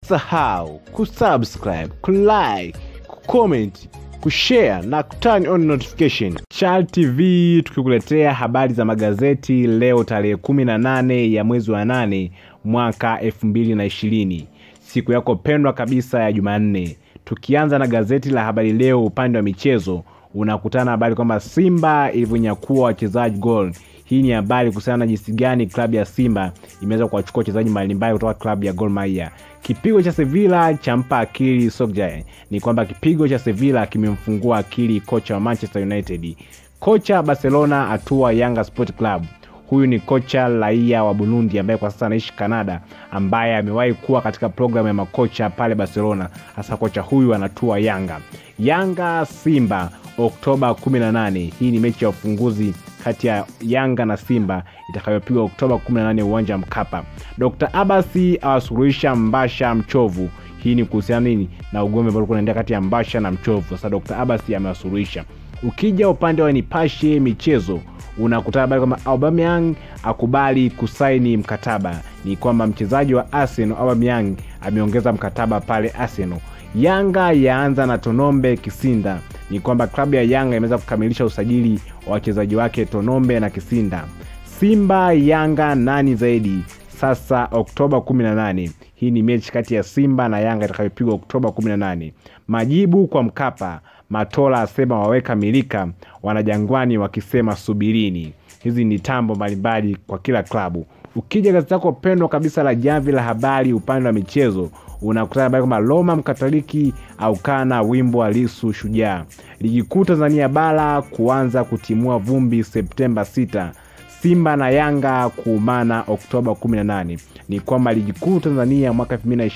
usisahau kusubscribe kulike kucomment kushare na kuturn on notification Chal tv tukikuletea habari za magazeti leo tarehe 18 ya mwezi wa 8 mwaka 2020 siku yako pendwa kabisa ya jumanne tukianza na gazeti la habari leo upande wa michezo unakutana na habari kwamba simba ilivyonyakua wachezaji gol hii ni habari kuhusiana na jinsi gani klabu ya simba imeweza kuwachukua wachezaji mbalimbali kutoka klabu ya gol maia kipigo cha sevilla champa akili Solskjaer. ni kwamba kipigo cha sevilla kimemfungua akili kocha wa manchester united kocha barcelona atua yanga sport club huyu ni kocha raia wa burundi ambaye kwa sasa anaishi canada ambaye amewahi kuwa katika programu ya makocha pale barcelona hasa kocha huyu anatua yanga yanga simba oktoba 18 hii ni mechi ya ufunguzi kati ya yanga na simba itakayopigwa oktoba 18 uwanja wa mkapa dr abasi awasuluhisha mbasha mchovu hii ni kuhusiana nini na ugomvi ambao ulikuwa unaendelea kati ya mbasha na mchovu sasa dr abasi amewasuluhisha ukija upande wa nipashe michezo unakutana habari kwamba aubameyang akubali kusaini mkataba ni kwamba mchezaji wa arsenal aubameyang ameongeza mkataba pale arsenal yanga yaanza na tonombe kisinda ni kwamba klabu ya yanga imeweza kukamilisha usajili wa wachezaji wake tonombe na kisinda simba yanga nani zaidi sasa oktoba 18 hii ni mechi kati ya simba na yanga itakayopigwa oktoba 18 majibu kwa mkapa matola asema waweka milika wanajangwani wakisema subirini hizi ni tambo mbalimbali kwa kila klabu ukija gazeti lako pendwa kabisa la jamvi la habari upande wa michezo unakutana habari kwamba roma mkatoliki aukana wimbo wa lisu shujaa ligi kuu tanzania bara kuanza kutimua vumbi septemba 6 simba na yanga kuumana oktoba 18 ni kwamba ligi kuu tanzania mwaka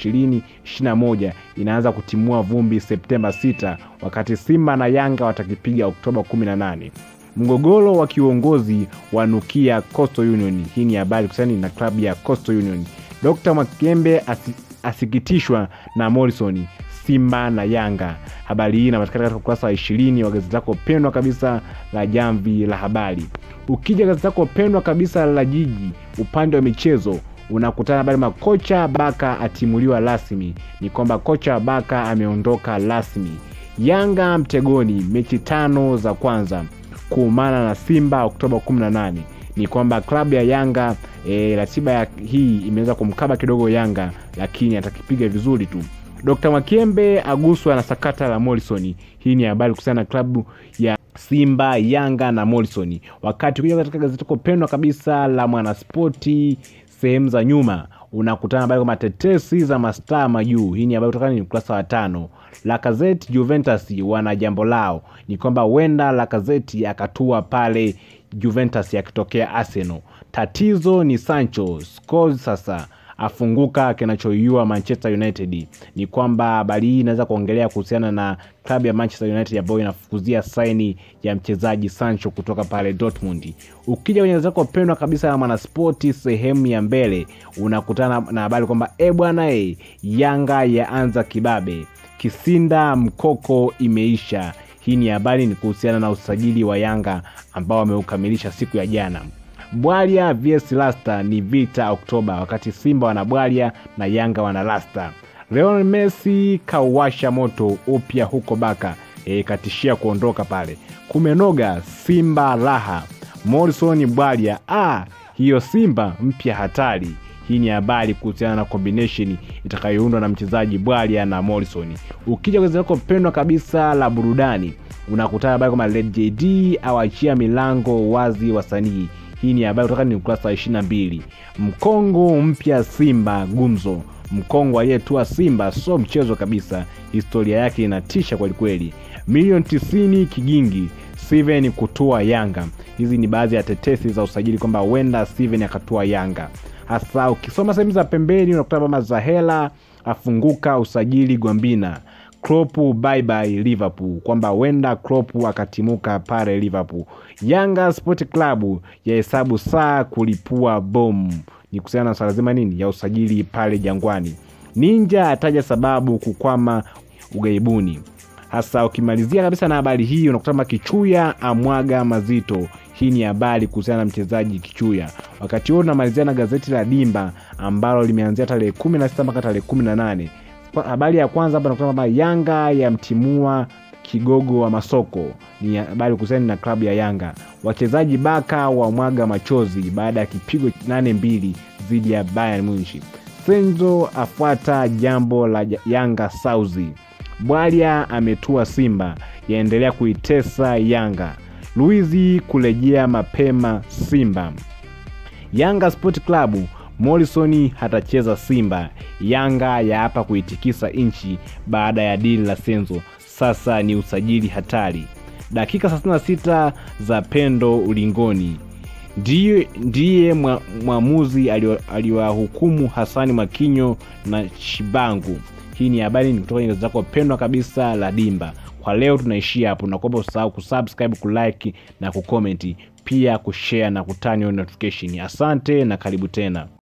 2020-21 inaanza kutimua vumbi septemba 6 wakati simba na yanga watakipiga oktoba 18 mgogoro wa kiuongozi wanukia coastal union hii ni habari kusani na klabu ya coastal union dr mwakembe asi, asikitishwa na morrison simba na yanga habari hii inapatikana katika ukurasa wa ishirini wa gazeti lako pendwa kabisa la jamvi la habari ukija gazeti lako pendwa kabisa la jiji upande wa michezo unakutana habari makocha baka atimuliwa rasmi ni kwamba kocha baka ameondoka rasmi yanga mtegoni mechi tano za kwanza kuumana na simba oktoba 18 ni kwamba klabu ya yanga e, ratiba ya hii imeweza kumkaba kidogo yanga lakini atakipiga vizuri tu dr mwakembe aguswa na sakata la morrison hii ni habari kuhusiana na klabu ya simba yanga na morrison wakati kuja katika gazeti pendwa kabisa la mwanaspoti sehemu za nyuma unakutana habari kwamba tetesi za mastaa majuu hii ni habari kutokana ni ukurasa wa tano lakazeti juventus wana jambo lao ni kwamba huenda lakazeti akatua pale juventus akitokea arsenal tatizo ni sancho scores sasa afunguka kinachoiua manchester united ni kwamba habari hii inaweza kuongelea kuhusiana na klabu ya manchester united ambayo inafukuzia saini ya mchezaji sancho kutoka pale dortmund ukija kwenye zako pendwa kabisa ya mwanaspoti sehemu ya mbele unakutana na habari kwamba e bwana e yanga yaanza kibabe kisinda mkoko imeisha hii ni habari ni kuhusiana na usajili wa yanga ambao wameukamilisha siku ya jana bwalya vs lasta ni vita oktoba wakati simba wana bwalya na yanga wana lasta leon messi kauwasha moto upya huko baka e, katishia kuondoka pale kumenoga simba raha morrison bwalya ah, hiyo simba mpya hatari hii ni habari kuhusiana na combination itakayoundwa na mchezaji bwalya na morrison ukija kwenye lako pendwa kabisa la burudani unakutana habari kwamba led jd awachia milango wazi wasanii hii ni habari kutoka ni ukurasa wa 22 mkongo mpya simba gumzo mkongo aliyetua simba sio mchezo kabisa historia yake inatisha kwelikweli milioni 90 kigingi steven kutua yanga hizi ni baadhi ya tetesi za usajili kwamba huenda steven akatua yanga hasa ukisoma sehemu za pembeni unakuta kwamba zahela afunguka usajili gwambina Klopp bye bye Liverpool, kwamba huenda Klopp akatimuka pale Liverpool. Yanga Sport Club yahesabu saa kulipua bomu, ni kuhusiana na swala zima nini ya usajili pale Jangwani. Ninja ataja sababu kukwama ugaibuni. Hasa ukimalizia kabisa na habari hii unakutama Kichuya amwaga mazito. Hii ni habari kuhusiana na mchezaji Kichuya. Wakati huo tunamalizia na gazeti la Dimba ambalo limeanzia tarehe 16 mpaka tarehe 18 Kwa- habari ya kwanza hapa nakusema kwamba Yanga yamtimua kigogo wa masoko. Ni habari kuhusiana na klabu ya Yanga. Wachezaji baka wa mwaga machozi baada ya kipigo 8-2 dhidi ya Bayern Munich. Senzo afuata jambo la Yanga Sauzi. Bwalya ametua Simba, yaendelea kuitesa Yanga. Luizi kurejea mapema Simba. Yanga Sport Club Morrison hatacheza Simba. Yanga yaapa kuitikisa nchi baada ya dili la Senzo. Sasa ni usajili hatari. Dakika 36 za pendo ulingoni. Ndiye, ndiye mwa- mwamuzi alio- aliwahukumu Hasani Mwakinyo na Shibangu. Hii ni habari ni kutoka kwenye gazeti lako pendwa kabisa la Dimba. Kwa leo tunaishia hapo, nakuomba usahau kusubscribe, kulike na kucomment, pia kushare na kutani on notification. Asante na karibu tena.